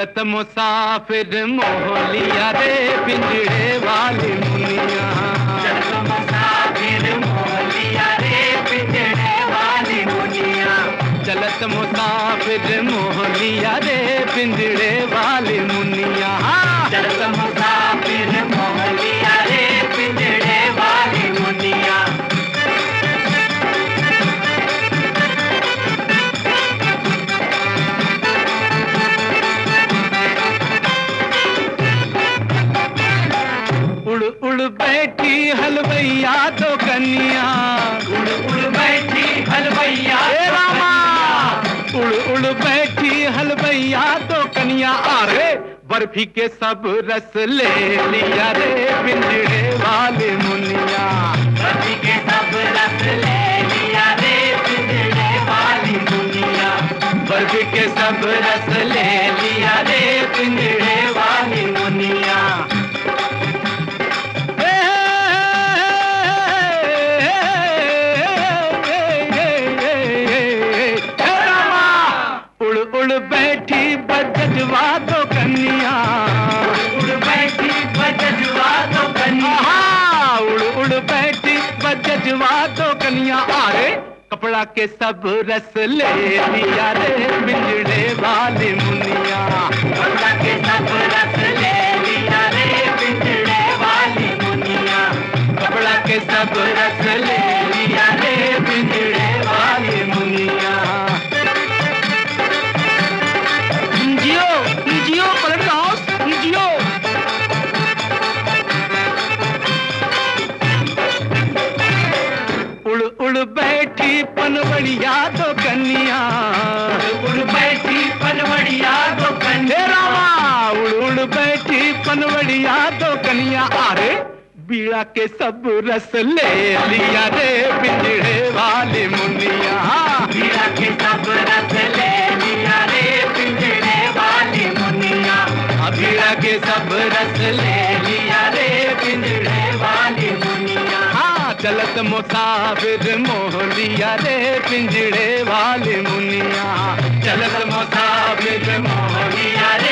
चलत मुसाफिर मोहलिया रे पिंजड़े वाली मुनिया चलत मुसाफिर मोहलिया रे पिंजड़े वाली मुनिया चलत मुसाफिर मोहलिया रे पिंजड़े वाली मुनिया चलत मुसाफिर मोहलिया रे पिंजड़े वाली मुनिया उड़ उड़ बैठी हलवैया तो कन्या उड़ उड़ बैठी हलवैया हे रामा उड़ उड़ बैठी हलवैया तो कन्या अरे बर्फी के सब रस ले लिया रे पिंजड़े वाले मुनिया रवि के सब रस ले लिया रे पिंजड़े वाली मुनिया बर्फी के सब रस ले लिया रे पिंजड़े वाली मुनिया हे, हे रामा, उड़ उड़ बैठी बजवा तो कन्या उड़ बैठी बजवा तो कन्या आहा, उड़ उड़ बैठी बजवा तो कन्या अरे कपड़ा के सब रस ले लिया रे पिंजड़े वाली मुनिया कपड़ा के सब रस ले लिया रे पिंजड़े वाली मुनिया कपड़ा के सब रस ले लिया रे पिंजड़े वाली मुनिया जियो जियो पलट हाउस जियो उड़ उड़ बैठी पनवड़िया तो कन्या उड़ बैठी पनवड़िया तो हे कन्या रामा उड़ उड़ बैठी पनवड़िया तो कन्या अरे बीड़ा के सब रस ले लिया रे पिंजड़े वाली मुनिया मीरा के सब रस ले लिया रे पिंजड़े वाली मुनिया बीड़ा के सब रस ले लिया रे पिंजड़े वाली मुनिया हाँ चलत मुसाफिर मोह लिया रे पिंजड़े वाली मुनिया चलत मुसाफिर मोह लिया